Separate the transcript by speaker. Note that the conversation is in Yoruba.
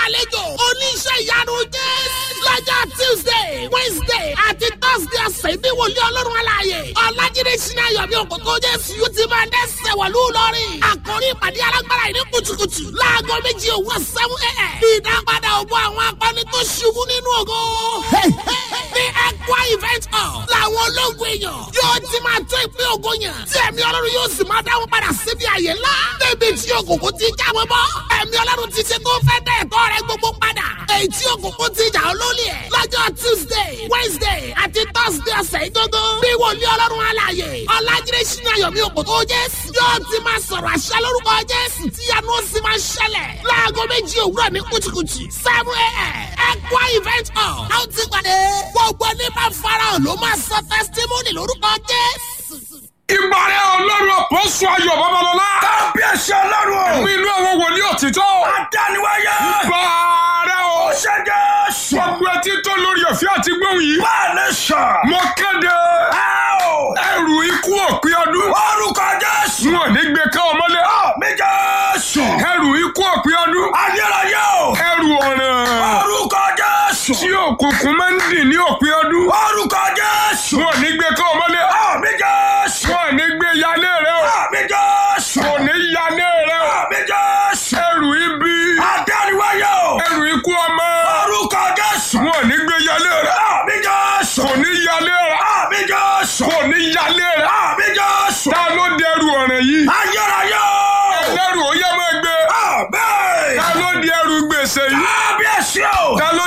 Speaker 1: gbàlejò oníṣẹ́ ìyanu jésù lọ́jọ́ tuesday wednesday àti thursday ọ̀sẹ̀ ní wòlíì ọlọ́run aláàyè ọ̀làjídé sinayọ̀ bí òkòkò jésù yóò ti máa dẹ́sẹ̀ wọ̀lú lọ́rìn àkórí ìpàdé alágbára yìí ní kùtùkùtù láago méjì òwúrọ̀ seven a.m. ìdápadà ògbó àwọn akọni tó ṣubú nínú ògo ní ẹ̀kọ́ event hall làwọn ológun èèyàn yóò ti máa tó ìpín ògo yàn tí ẹ̀mí ọlọ́run yóò sì máa dáhùn padà síbi àyè ńlá débi tí òkùnkùn ti jáwé bọ́ ẹ̀mí ọlọ́run ti ṣe tó fẹ́ dẹ̀ ẹ̀tọ́ rẹ gbogbo padà èyí tí òkùnkùn ti jà olólì ẹ̀ lọ́jọ́ tuesday wednesday àti thursday ọ̀sẹ̀ ìgbógó bí wòlíì ọlọ́run alààyè ọ̀làjídé sínú ayọ̀mí òkòtò jésù yóò ti máa sọ̀rọ̀ àṣẹ lórúkọ jésù tí yanu ó sì máa ṣẹlẹ̀ láago méjì òwúrọ̀ ní kùtùkùtù seven a.m. ẹ̀kọ́ event hall a ó ti pàdé gbogbo ní máa farahàn ló máa sọ testimony lórúkọ jésù.
Speaker 2: ìbàrẹ̀ ọlọ́run àpọ́sù ayọ̀ babalọ́lá.
Speaker 3: kábíyèsí ọlọ́run o.
Speaker 2: mi inú àwọn wòlíì òtítọ́.
Speaker 3: adániwáyé.
Speaker 2: bàárẹ̀ o.
Speaker 3: ó ṣe jésù.
Speaker 2: gbogbo etí tó lórí ọ̀fẹ́ àti gbóhùn yìí.
Speaker 3: máa lè sàn.
Speaker 2: mo kéde.
Speaker 3: ẹ o.
Speaker 2: ẹrù ikú òpin ọdún.
Speaker 3: orúkọ jésù.
Speaker 2: wọn ò ní gbé ká ọmọlé.
Speaker 3: mi jésù.
Speaker 2: ẹrù ikú òpin ọdún.
Speaker 3: ayérayé o.
Speaker 2: ẹrù ọ̀ràn.
Speaker 3: orúkọ jésù.
Speaker 2: tí òkùnkùn máa ń dì ní òpin ọdún.
Speaker 3: orúkọ jésù.
Speaker 2: wọn ò ní gbé ká ọmọlé.
Speaker 3: mi jésù.
Speaker 2: wọn ò ní gbé yálé rẹ o.
Speaker 3: mi jésù.
Speaker 2: kò ní yálé rẹ o.
Speaker 3: mi jésù.
Speaker 2: ẹrù ibi.
Speaker 3: adániwáyé o.
Speaker 2: ẹrù ikú ọmọ.
Speaker 3: orúkọ jésù.
Speaker 2: wọn ò ní gbé yálé rẹ.
Speaker 3: mi jésù.
Speaker 2: kò ní yálé rẹ.
Speaker 3: mi jésù.
Speaker 2: kò ní yálé rẹ.
Speaker 3: mi jésù.
Speaker 2: ta ló dẹrù ọ̀ràn yìí.
Speaker 3: ayérayé o.
Speaker 2: ẹlẹ́rù ó yẹ máa gbé.
Speaker 3: bẹ́ẹ̀.
Speaker 2: ta ló di ẹrù gbèsè yìí.
Speaker 3: kábíyèsí o.
Speaker 2: ta ló